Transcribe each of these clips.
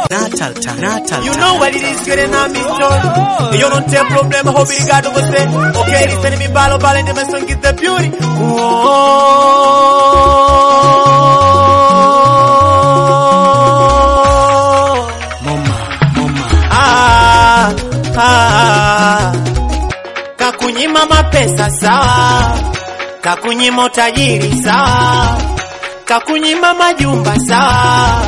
Natal time. Natal You time. know what it is, getting on me show. You don't take problem, obrigado você. Okay, listen me balo balo and my song get the beauty. Oh, Moma, moma. ah, ah, kakunyima mapesa sawa, kakunyima utajiri sawa, kakunyima majumba sawa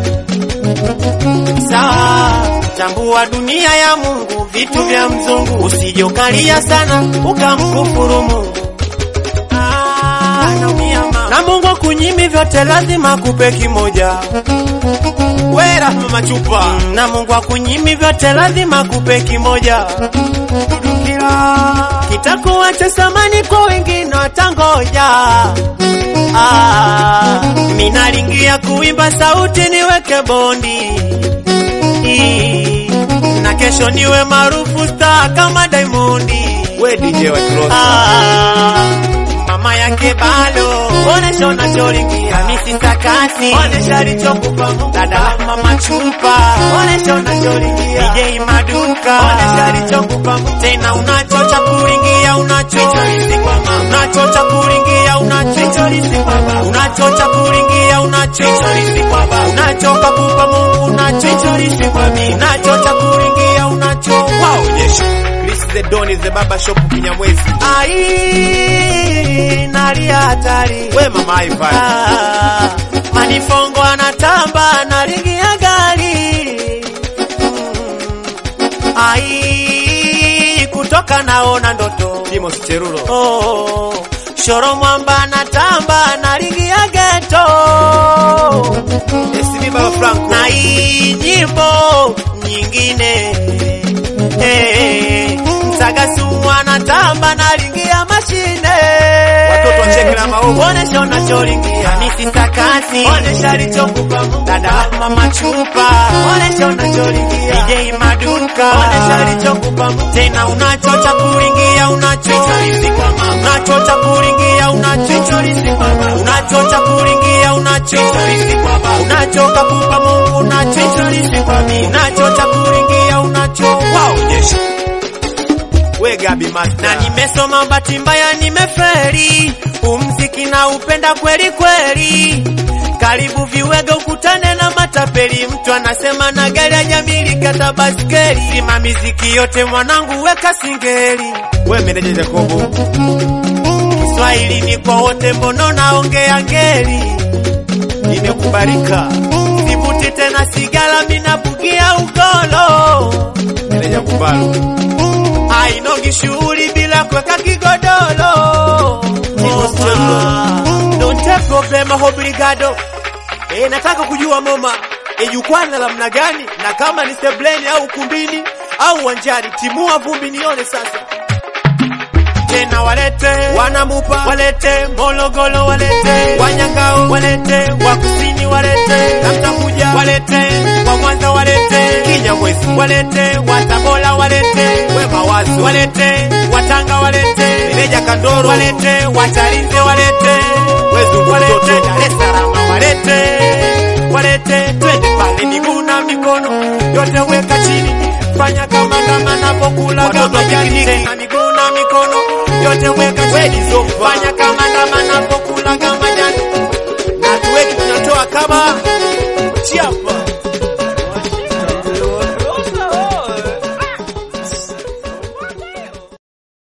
sawa. Tambua dunia ya Mungu, vitu vya mzungu, usijokalia sana ukamkufuru Mungu. Ah, naumia mama. Na Mungu akunyimi vyote, lazima akupe kimoja. Wera mama chupa. Mm, Na Mungu akunyimi vyote, lazima akupe kimoja. Dudukira. Kitakuwa cha samani kwa wengine watangoja. Ah, minalingia kuimba sauti niweke bondi na kesho niwe maarufu star kama Diamondi. We DJ wa Kirosa. Ah, mama yake balo onesha unacholingia Hamisi Sakasi onesha alichokupa Mungu dada mama chupa onesha unacholingia DJ Maduka onesha alichokupa Mungu tena unachocha kulingia unachocha kwa mama unachocha kulingia unachocha kwa baba unachocha kulingia unachocha kwa baba unachoka kupa Mungu unachocha kwa mimi unachocha kulingia unacho waonyesha Chris the Don is the barber shop Kinyamwezi. Ai, nalia hatari. We mama Ivan. Ah, manifongo anatamba na ringi ya gari. Mm. Ai, kutoka naona ndoto. Timos Cherulo. Oh, shoro mwamba anatamba na ringi ya geto. SB Baba Franco. Na hii nyimbo nyingine hey, Msagasumu anatamba na ringi ya mashine Watoto wa cheki na maovu. Onesha unacholingia Hamisi Sakasi Onesha alichokupa Mungu Dada mama chupa Onesha unacholingia DJ Maduka Onesha alichokupa Mungu Tena unachocha kuingia unachocha Unachocha kuingia unachocha Unachocha kuingia unachocha Unachoka kupa Mungu unachocha Unachocha kuingia unacho Waonyesha We Gabi Master. na nimesoma bahati mbaya nimeferi, umziki na upenda kweli kweli. Karibu viwege ukutane na matapeli, mtu anasema na gari hajamiliki hata baskeli. Sima miziki yote mwanangu, weka singeli. We meneja Jacobo. Kiswahili ni kwa wote, mbono naongea ngeli. Imekubalika. Sivuti tena sigara, minabugia ugolo. Meneja Kumbalo. ainogi shughuli bila kuweka kigodoro. Don't take problem, obrigado. Eh, nataka kujua mama, e jukwaa na namna gani, na kama ni sebleni au ukumbini au uwanjani, timua vumbi nione sasa. Tena walete wanamupa, walete Morogoro, walete Wanyangao, walete wa kusini, walete Kamtakuja, walete wa Mwanza, walete Kinyamwezi, walete wa Tabora, walete Wema Wazo, walete Watanga, walete Meja Kandoro, walete Watalinze, walete Wezu, walete Dar es Salaam, walete walete twende pale, miguu na mikono yote weka chini, fanya kama kama napokula Watoto kama jani tena, miguu na mikono yote weka chini, fanya kama kama napokula kama